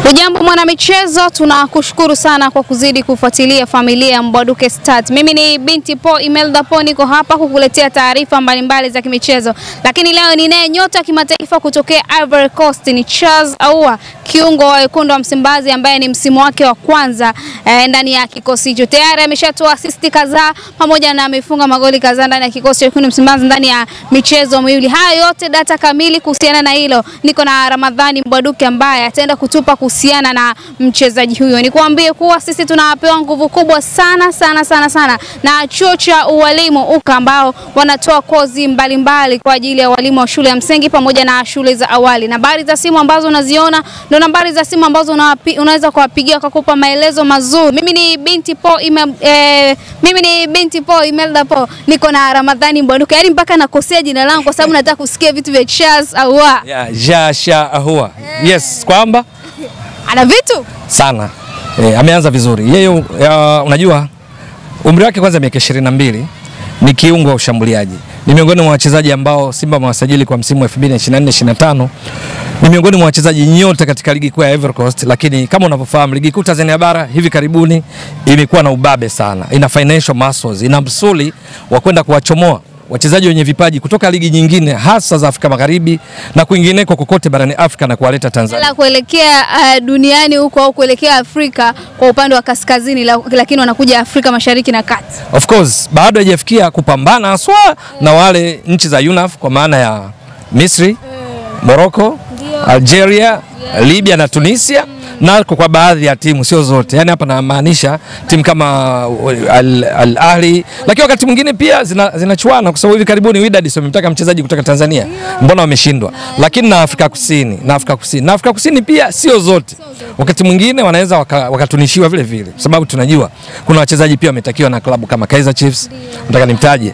Ujambo mwanamichezo, tunakushukuru sana kwa kuzidi kufuatilia familia ya Mbwaduke Stars. Mimi ni binti Po Imelda Po, niko hapa kukuletea taarifa mbalimbali za kimichezo, lakini leo ninaye nyota kimataifa kutokea Ivory Coast, ni Charles Ahoua, kiungo wa wekundu wa Msimbazi ambaye ni msimu wake wa kwanza eh, ndani ya kikosi hicho. Tayari ameshatoa asisti kadhaa pamoja na amefunga magoli kadhaa ndani ya kikosi cha wekundu wa Msimbazi ndani ya michezo miwili. Hayo yote data kamili kuhusiana na hilo, niko na Ramadhani Mbwaduke ambaye ataenda kutupa kuhusiana na mchezaji huyo. Nikuambie kuwa sisi tunapewa nguvu kubwa sana sana sana sana na chuo cha ualimu UKA ambao wanatoa kozi mbalimbali mbali kwa ajili ya walimu wa shule ya msingi pamoja na shule za awali. Nambari za simu ambazo unaziona ndio nambari za simu ambazo unawapi, unaweza kuwapigia kukupa maelezo mazuri. Mimi ni binti Po ime, eh, mimi ni binti Po Imelda Po, niko na Ramadhani Mbwaduke. Yaani mpaka nakosea jina langu kwa sababu nataka kusikia vitu vya Charles Ahoua. Yeah, Jasha Ahoua. Yes, kwamba Ana vitu sana e, ameanza vizuri yeye. ya, unajua umri wake kwanza miaka ishirini na mbili ni kiungo wa ushambuliaji, ni miongoni mwa wachezaji ambao Simba wamewasajili kwa msimu wa 2024 25 ni miongoni mwa wachezaji nyota katika ligi kuu ya Ivory Coast, lakini kama unavyofahamu ligi kuu Tanzania bara hivi karibuni imekuwa na ubabe sana, ina financial muscles, ina msuli wa kwenda kuwachomoa wachezaji wenye vipaji kutoka ligi nyingine hasa za Afrika Magharibi na kwingineko kokote barani Afrika na kuwaleta Tanzania. la kuelekea uh, duniani huko au kuelekea Afrika kwa upande wa kaskazini la, lakini wanakuja Afrika Mashariki na Kati. Of course bado haijafikia kupambana haswa na wale nchi za UNAF kwa maana ya Misri, Morocco, Algeria, Libya na Tunisia na kwa baadhi ya timu sio zote. Yaani hapa namaanisha timu kama Al, Al Ahli, lakini wakati mwingine pia zinachuana zina kwa sababu hivi karibuni Wydad wamemtaka mchezaji kutoka Tanzania, mbona wameshindwa? Lakini na Afrika Kusini na Afrika Kusini na Afrika Kusini pia sio zote, wakati mwingine wanaweza wakatunishiwa waka vile vile, kwa sababu tunajua kuna wachezaji pia wametakiwa na klabu kama Kaizer Chiefs, nataka nimtaje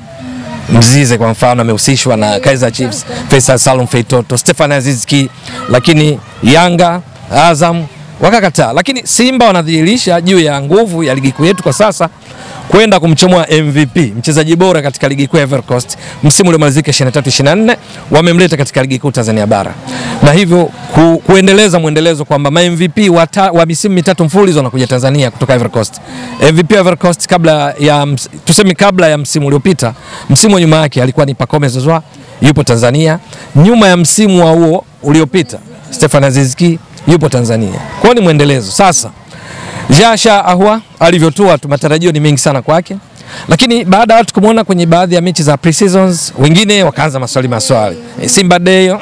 Mzize kwa mfano amehusishwa na Kaizer Chiefs, Faisal Salum Feitoto, Stefan Azizki, lakini Yanga, Azam wakakataa, lakini Simba wanadhihirisha juu ya nguvu ya ligi kuu yetu kwa sasa kwenda kumchomoa MVP mchezaji bora katika ligi kuu ya Ivory Coast msimu uliomalizika 23 24, wamemleta katika ligi kuu Tanzania bara na hivyo ku, kuendeleza mwendelezo kwamba ma MVP wa, ta, wa misimu mitatu mfululizo wanakuja Tanzania kutoka Ivory Coast. MVP wa Ivory Coast kabla ya tuseme, kabla ya msimu uliopita, msimu wa nyuma yake alikuwa ni Pacome Zouzoua, yupo Tanzania. Nyuma ya msimu wa huo uliopita Stefan Azizki yupo Tanzania. Kwa hiyo ni mwendelezo sasa Jasha Ahoua alivyotua tu, matarajio ni mengi sana kwake, lakini baada ya watu kumwona kwenye baadhi ya mechi za pre-seasons, wengine wakaanza maswali maswali, e, Simba Day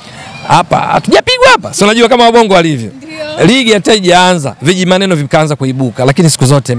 hapa mm, hatujapigwa hapa, si unajua kama wabongo walivyo, ligi hata haijaanza viji maneno vikaanza kuibuka, lakini siku zote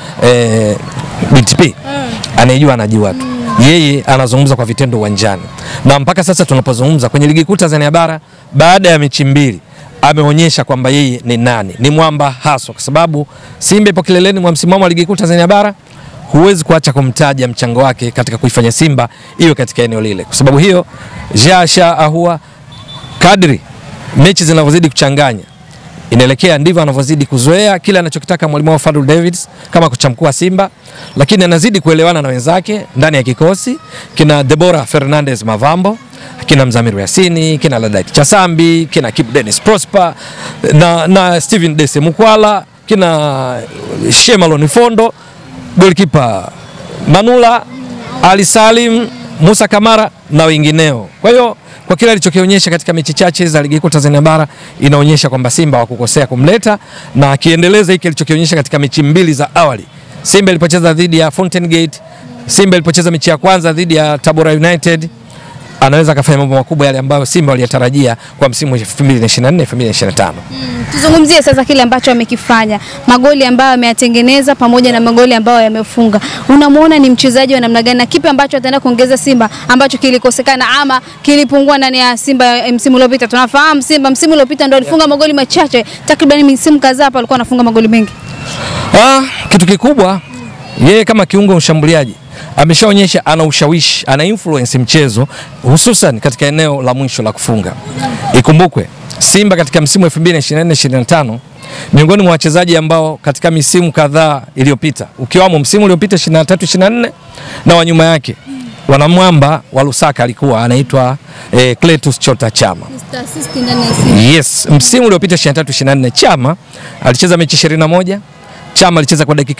e, BTP mm, anayejua anajua tu yeye anazungumza kwa vitendo uwanjani, na mpaka sasa tunapozungumza kwenye ligi kuu Tanzania bara baada ya mechi mbili ameonyesha kwamba yeye ni nani, ni mwamba haswa, kwa sababu Simba ipo kileleni mwa msimamo wa ligi kuu Tanzania bara. Huwezi kuacha kumtaja mchango wake katika kuifanya Simba iwe katika eneo lile. Kwa sababu hiyo, Jasha Ahoua kadri mechi zinavyozidi kuchanganya inaelekea ndivyo anavyozidi kuzoea kile anachokitaka mwalimu wao Fadul Davids kama kocha mkuu wa Simba, lakini anazidi kuelewana na wenzake ndani ya kikosi kina Deborah Fernandez Mavambo kina Mzamiru Yasini, kina Ladait Chasambi, kina Kip Dennis Prosper na, na Steven Dese Mukwala, kina Shemalon Fondo, golikipa Manula, Ali Salim, Musa Kamara na wengineo. Kwa hiyo kwa kile alichokionyesha katika mechi chache za ligi kuu Tanzania bara inaonyesha kwamba Simba hawakukosea kumleta, na akiendeleza hiki alichokionyesha katika mechi mbili za awali, Simba ilipocheza dhidi ya Fountain Gate, Simba ilipocheza mechi ya kwanza dhidi ya Tabora United anaweza akafanya mambo makubwa yale ambayo Simba waliyatarajia kwa msimu wa 2024 2025. Mm, tuzungumzie sasa kile ambacho amekifanya, magoli ambayo ameyatengeneza pamoja na magoli ambayo yamefunga. Unamwona ni mchezaji wa namna gani na kipi ambacho ataenda kuongeza Simba ambacho kilikosekana ama kilipungua ndani ya Simba msimu uliopita? Tunafahamu Simba msimu uliopita ndio alifunga magoli machache, takriban misimu kadhaa hapa alikuwa anafunga magoli mengi. Ah, kitu kikubwa yeye kama kiungo mshambuliaji ameshaonyesha ana ushawishi, ana influence mchezo hususan katika eneo la mwisho la kufunga. Ikumbukwe Simba katika msimu wa 2024 25 miongoni mwa wachezaji ambao katika misimu kadhaa iliyopita ukiwamo msimu uliopita 23 24 na wa nyuma yake wanamwamba wa Lusaka alikuwa anaitwa eh, Cletus Chota Chama. Mr. Assist ndani ya Simba. Yes, msimu uliopita 23 24 Chama alicheza mechi 21. Chama alicheza kwa dakika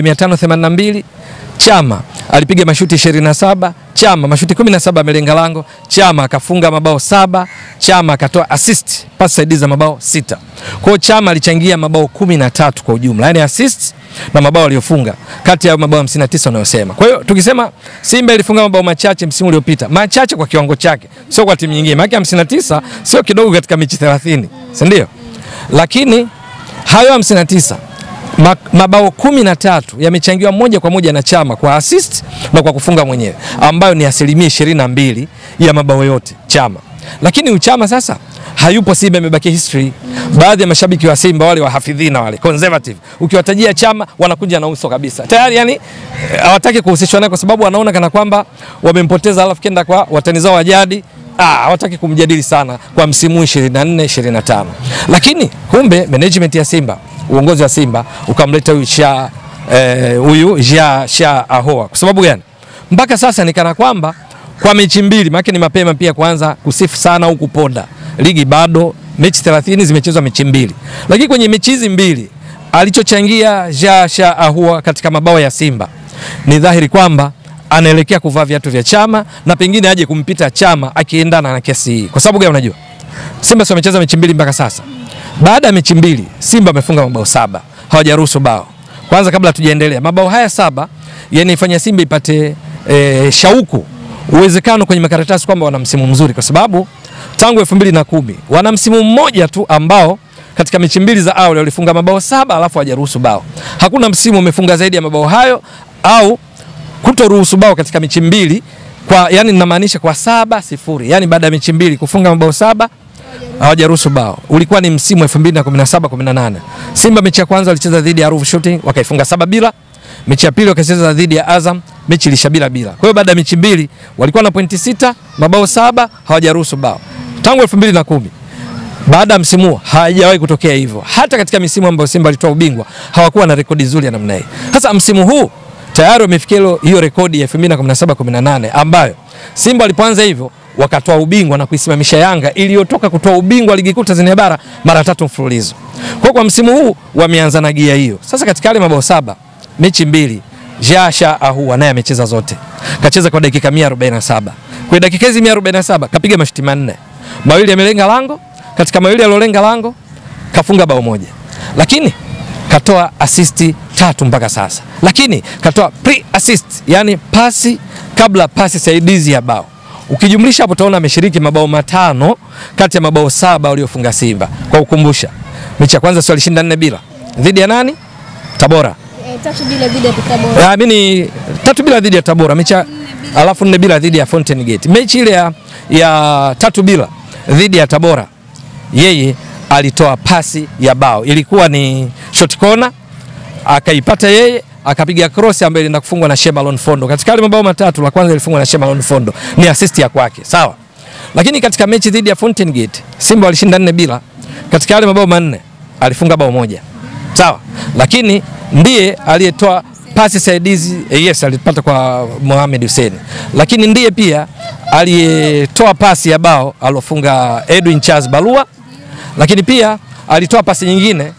1582. Chama alipiga mashuti 27. Chama mashuti 17 amelenga lango. Chama akafunga mabao saba. Chama akatoa assist pasi saidizi za mabao sita. Kwa hiyo Chama alichangia mabao 13 kwa ujumla, yaani assist na mabao aliyofunga kati ya mabao 59 unayosema. Kwa hiyo tukisema Simba ilifunga mabao machache msimu uliopita, machache kwa kiwango chake, sio kwa timu nyingine. Maana 59 sio kidogo katika mechi 30, si ndio? Lakini hayo 59 ma- mabao kumi na tatu yamechangiwa moja kwa moja na Chama kwa assist na kwa kufunga mwenyewe, ambayo ni asilimia ishirini na mbili ya mabao yote Chama. Lakini uchama sasa hayupo Simba, imebaki history. Baadhi ya mashabiki wa Simba wale wahafidhina wale conservative, ukiwatajia Chama wanakuja na uso kabisa tayari, yani eh, hawataki kuhusishwa naye kwa sababu wanaona kana kwamba wamempoteza, alafu kenda kwa watani zao wa jadi Ah, hawataki kumjadili sana kwa msimu 24 25, lakini kumbe management ya Simba, uongozi wa Simba ukamleta huyu Sha eh, huyu Sha Sha Ahoa. Kwa sababu gani? Mpaka sasa ni kana kwamba kwa mechi mbili, maana ni mapema pia kuanza kusifu sana au kuponda. Ligi bado mechi 30 zimechezwa mechi mbili, lakini kwenye mechi hizi mbili alichochangia Sha Sha Ahoa katika mabao ya Simba ni dhahiri kwamba anaelekea kuvaa viatu vya Chama na pengine aje kumpita Chama akiendana na kesi hii. Kwa sababu gani? Unajua Simba sio amecheza mechi mbili mpaka sasa. Baada ya mechi mbili Simba amefunga mabao saba, hawajaruhusu bao. Kwanza kabla tujaendelea, mabao haya saba yanaifanya Simba ipate e, shauku, uwezekano kwenye makaratasi kwamba wana msimu mzuri, kwa sababu tangu elfu mbili na kumi wana msimu mmoja tu ambao katika mechi mbili za awali walifunga mabao saba alafu hawajaruhusu bao. Hakuna msimu umefunga zaidi ya mabao hayo au kutoruhusu bao katika mechi mbili kwa yani, ninamaanisha kwa saba sifuri, yani baada ya mechi mbili kufunga mabao saba hawajaruhusu bao. Ulikuwa ni msimu 2017 18. Simba mechi ya kwanza walicheza dhidi ya Ruvu Shooting wakaifunga saba bila. Mechi ya pili wakacheza dhidi ya Azam, mechi ilisha bila bila. Kwa hiyo baada ya mechi mbili walikuwa na pointi sita, mabao saba, hawajaruhusu bao. Tangu 2010 baada ya msimu huo hajawahi kutokea hivyo. Hata katika misimu ambayo Simba alitoa ubingwa hawakuwa na rekodi nzuri ya namna hii. Sasa msimu huu tayari wamefikia hilo- hiyo rekodi ya 2017 18 ambayo Simba walipoanza hivyo wakatoa ubingwa na kuisimamisha Yanga iliyotoka kutoa ubingwa ligi kuu Tanzania bara mara tatu mfululizo. Kwa kwa msimu huu wameanza na gia hiyo. Sasa katika yale mabao saba, mechi mbili Jasha Ahua naye amecheza zote. Kacheza kwa dakika 147. Kwa dakika hizi 147 kapiga mashuti manne. Mawili yamelenga lango, katika mawili yaliolenga lango kafunga bao moja. Lakini katoa asisti tatu mpaka sasa, lakini katoa pre assist, yani pasi kabla pasi saidizi ya bao. Ukijumlisha hapo utaona ameshiriki mabao matano kati ya mabao saba waliofunga Simba. Kwa ukumbusha, mechi ya kwanza sio alishinda nne bila dhidi ya nani? Tabora. Eh, tatu bila dhidi ya Tabora. Ah, mimi tatu bila dhidi ya Tabora mechi ya- alafu nne bila dhidi ya Fountain Gate. Mechi ile ya, ya tatu bila dhidi ya Tabora yeye alitoa pasi ya bao, ilikuwa ni short corner, akaipata yeye akapiga cross ambayo ilienda kufungwa na Shemalon Fondo. Katika yale mabao matatu, la kwanza ilifungwa na Shemalon Fondo, ni assist ya kwake, sawa. Lakini katika mechi dhidi ya Fountain Gate Simba walishinda nne bila, katika yale mabao manne alifunga bao moja, sawa. Lakini ndiye aliyetoa pasi saidizi eh, yes, alipata kwa Mohamed Hussein, lakini ndiye pia aliyetoa pasi ya bao alofunga Edwin Charles Balua, lakini pia alitoa pasi nyingine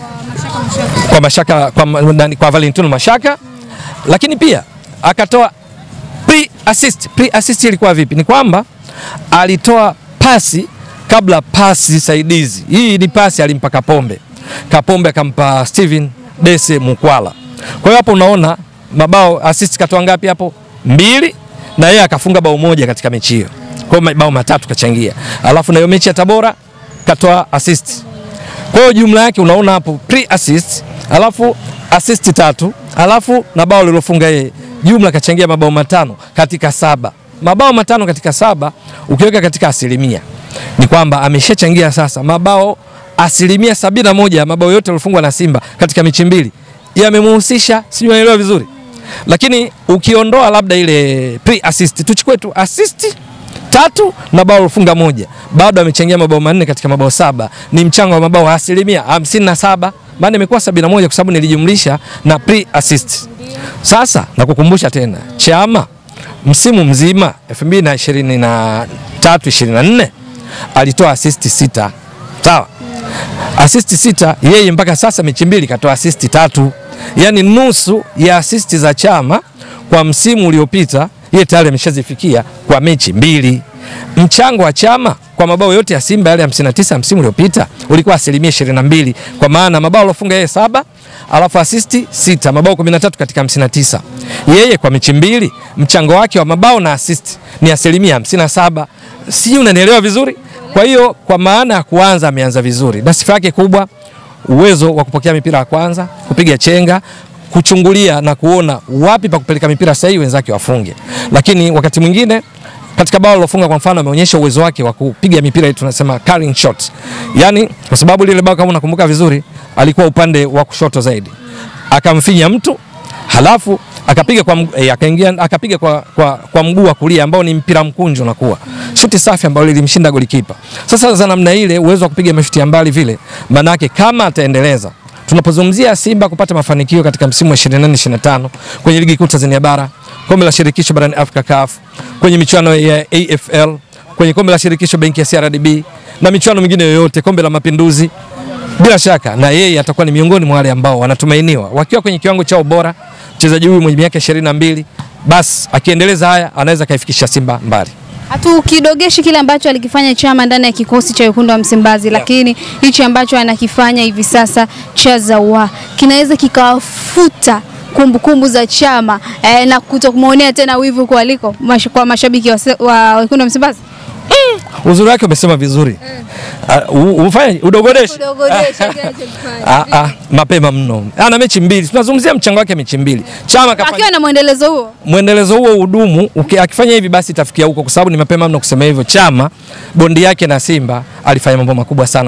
kwa Mashaka kwa, ma- nani, kwa Valentino Mashaka, lakini pia akatoa pre assist. Pre assist ilikuwa vipi? Ni kwamba alitoa pasi kabla pasi saidizi. Hii ni pasi alimpa Kapombe, Kapombe akampa Steven Dese Mukwala. Kwa hiyo hapo unaona mabao assist katoa ngapi hapo? Mbili, na yeye akafunga bao moja katika mechi hiyo. Kwa hiyo mabao matatu kachangia, alafu na hiyo mechi ya Tabora katoa assist kwa hiyo jumla yake unaona hapo pre assist, alafu assist tatu, alafu na bao lilofunga yeye, jumla kachangia mabao matano katika saba. Mabao matano katika saba ukiweka katika asilimia ni kwamba ameshachangia sasa mabao asilimia sabini na moja ya mabao yote yaliyofungwa na Simba katika mechi mbili yamemuhusisha, sijui unaelewa vizuri. Lakini ukiondoa labda ile pre assist, tuchukue tu assist tatu na bao lilofunga moja, bado amechangia mabao manne katika mabao saba. Ni mchango wa mabao asilimia hamsini na saba maana imekuwa sabini na moja kwa sababu nilijumlisha na pre assist. Sasa nakukumbusha tena, Chama msimu mzima 2023 24 alitoa assist sita. Sawa? Assist sita, yeye mpaka sasa mechi mbili katoa assist tatu, yaani nusu ya assist za Chama kwa msimu uliopita yeye tayari ameshazifikia kwa mechi mbili. Mchango wa Chama kwa mabao yote ya Simba yale 59 msimu uliopita ulikuwa asilimia 22, kwa maana mabao alofunga yeye saba alafu asisti sita, mabao 13 katika 59. Yeye kwa mechi mbili mchango wake wa mabao na assist ni asilimia 57. Sijui unanielewa vizuri? Kwa hiyo kwa maana ya kuanza ameanza vizuri, na sifa yake kubwa uwezo wa kupokea mipira ya kwanza, kupiga chenga, kuchungulia na kuona wapi pa kupeleka mipira sahihi wenzake wafunge. Lakini wakati mwingine katika bao lilofunga kwa mfano ameonyesha uwezo wake wa kupiga mipira ile tunasema carrying shot. Yaani kwa sababu lile bao kama unakumbuka vizuri alikuwa upande wa kushoto zaidi. Akamfinya mtu halafu akapiga kwa mg- eh, akaingia akapiga kwa, kwa, kwa mguu wa kulia ambao ni mpira mkunjo unakuwa shuti safi ambayo lilimshinda golikipa. Sasa za namna ile uwezo wa kupiga mashuti ya mbali vile, manake kama ataendeleza tunapozungumzia Simba kupata mafanikio katika msimu wa 24 25 kwenye ligi kuu Tanzania bara, kombe la shirikisho barani Afrika CAF, kwenye michuano ya AFL, kwenye kombe la shirikisho benki ya CRDB na michuano mingine yoyote, kombe la mapinduzi, bila shaka na yeye atakuwa ni miongoni mwa wale ambao wanatumainiwa wakiwa kwenye kiwango chao bora. Mchezaji huyu mwenye miaka 22 basi akiendeleza haya anaweza kaifikisha Simba mbali. Hatukidogeshi kile ambacho alikifanya Chama ndani ya kikosi cha wekundu wa Msimbazi, lakini hichi ambacho anakifanya hivi sasa cha Zawa kinaweza kikawafuta kumbukumbu za Chama eh, na kutokumwonea tena wivu kualiko mash, kwa mashabiki wa, se- wa wekundu wa Msimbazi. Uzuri wake umesema vizuri. Uh, u- ufanye udogodeshe. Ah, ah, mapema mno. Ana mechi mbili. Tunazungumzia mchango wake mechi mbili. Chama kafanya Akiwa na mwendelezo huo mwendelezo huo udumu, uki- akifanya hivi basi itafikia huko, kwa sababu ni mapema mno kusema hivyo. Chama bondi yake na Simba alifanya mambo makubwa sana.